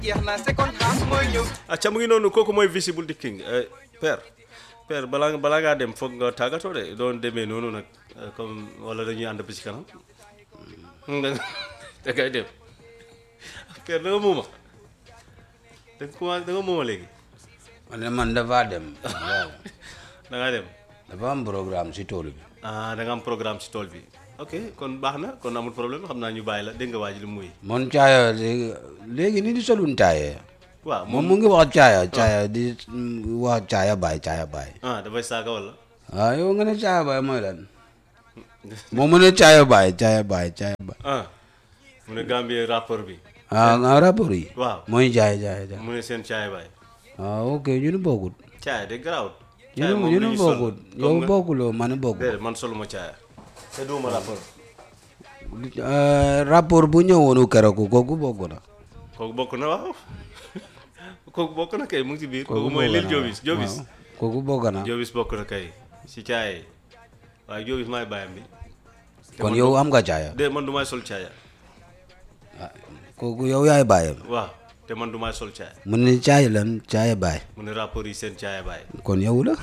jeex na second half mooy ñëw acca mu ngi noonu kooku mooy visible di king eh, père père balaa balaa ngaa dem foog nga tàggatoo de doon demee noonu nag eh, comme wala dañuy ànd ba ci kanam da nga da ngay dem père da nga muuma da nga commencé da nga muuma léegi man ne man dafa dem waaw da ngaa dem dafa am programme si tool bi ah da nga am programme ci tool bi ok kon baax na kon amul problème xam naa ñu bàyyi la dégg nga waa ji li muy mon caaya léegi léegi ni di solun caaya waaw moom moom mu ngi wax caaya caaya di mm, wax caaya baay caaya baay ah dafay saaga wala waaw yow nga ne caaya baay mooy lan moom mu ne caaya baay caaya baay caaya baay ah mu ne Gambie rapport bi ah nga rapport yi waaw mooy jaay jaay jaay mu ne seen caay baay ah ok ñu ne bokkut caay de garaawut ñu caay ne moom ñu la ne ñuy sol bokkut comme yow nga- bokkuloo man bokkut déedéet man soluma caaya te duuma rapport Eh, rapport bu ñëwoonu keroog kooku bokk na kooku bokk na waaw kooku bokk na kay mu ngi ci biir kooku kooku mooy bokk lil na, Jobis waaw. Jobis Waaw, kooku bokk na Jobis bokk na kay si caaya waaye Jobis maay bàyyam bi te kon man yow du- am nga caaya de man du may sol caaya kooku yow yaay bàyyam waaw te man du may sol caaya mu ne caaya lan caaya baay mu ne rapport yi seen caaya baay kon yow la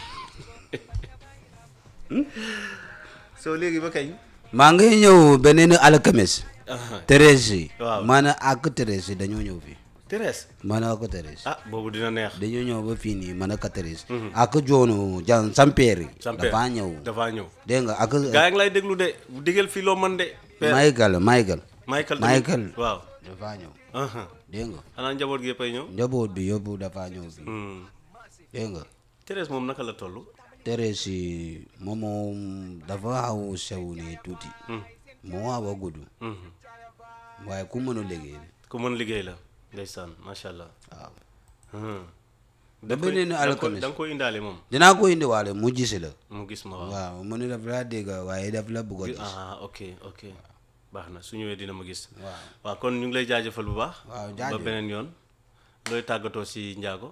soo léegi ba kañ maa ngi ñëw beneen alxames Aha. Thérèse Waaw. maana ak Thérèse dañoo ñëw fii Thérèse maana ak Thérèse ah boobu dina neex dañoo ñëw ba fii nii man ak Thérèse ak joonu jan Sampere Sampere dafa ñëw dafa ñëw dégg nga ak gaa ngi lay déglu de bu digal fii loo mën de père Michael Michael Michael tamit Michael waaw dafa ñëw aha dégg nga xanaa njaboot gi yëppay ñëw njaboot bi yëpp dafa ñëw fii Hmm. dégg nga Thérèse moom naka la toll Thérèse moom moom dafa xaw sew nii tuuti moo xaw a gudd Mhm. waaye ku mën a liggéey ku mën liggéey la ndeysaan macha allah waaw Hmm. da beneen da nga ko alxames da nga ko indaale moom dinaa ko indiwaale mu gis la mu gis ma waaw waaw mu ne daf laa dégg waaye daf la bëgg a gis ah ok ok baax na su ñëwee dina ma gis waaw waaw kon ñu ngi lay jaajëfal bu baax waaw ba jaajëf beneen yoon looy tàggatoo si njaago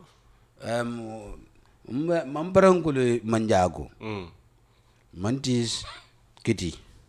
Em, man barankule man njaago Hmm. man tiis kiti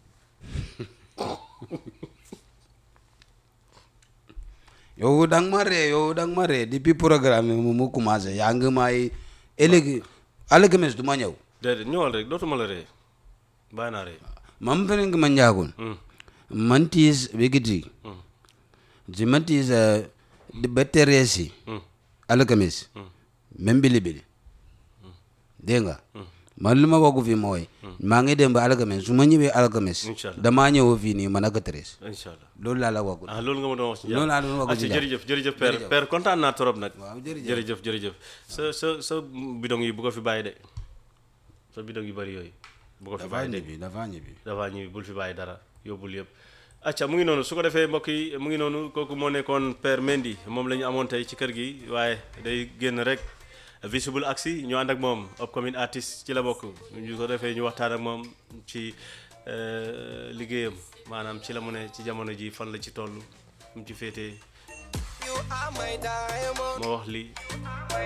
yow dang ma ree yow dang ma ree depuis programme bi mu mu commencé yaa ngi may ëllëg alxames du ma ñëw déedéet ñëwal rek dootuma la ree bàyyi naa ree man fene ngi man njaagon Hmm. man tiis bi kiti Hmm. si man tiis eh, ba tereesi Hmm. alxames même bili bili dégg nga man li ma waggu fii mooy maa ngi dem ba alxames su ma ñëwee alxames Inch'Allah. damaa ñëw fii nii man ak Thérèse incha allah loolu laa la waggu ah loolu nga ma doon wax ci Loolu laa doon wax ah ci ci jàmm. jërëjëf jërëjëf père père kontaan naa trop nag waaw jërëjëf jërëjëf jërëjëf sa sa sa bidon yi bu ko fi bàyyi de sa bidon yu bëri yooyu bu ko fi dafa bàyyi de ñibbi dafa ñibbi dafa ñuy bul fi bàyyi dara yóbbul yëpp acca mu ngi noonu su ko defee mbokk yi mu ngi noonu kooku moo nekkoon père Mendy moom la ñu amoon tey ci kër gi waaye day génn rek visible aksi ñu ànd ak moom upcoming artist ci la bokk ñu ko defee ñu waxtaan ak moom ci euh, liggéeyam maanaam ci la mu ne ci jamono ji fan la ci toll mu ci féetee you are my diamond ma wax lii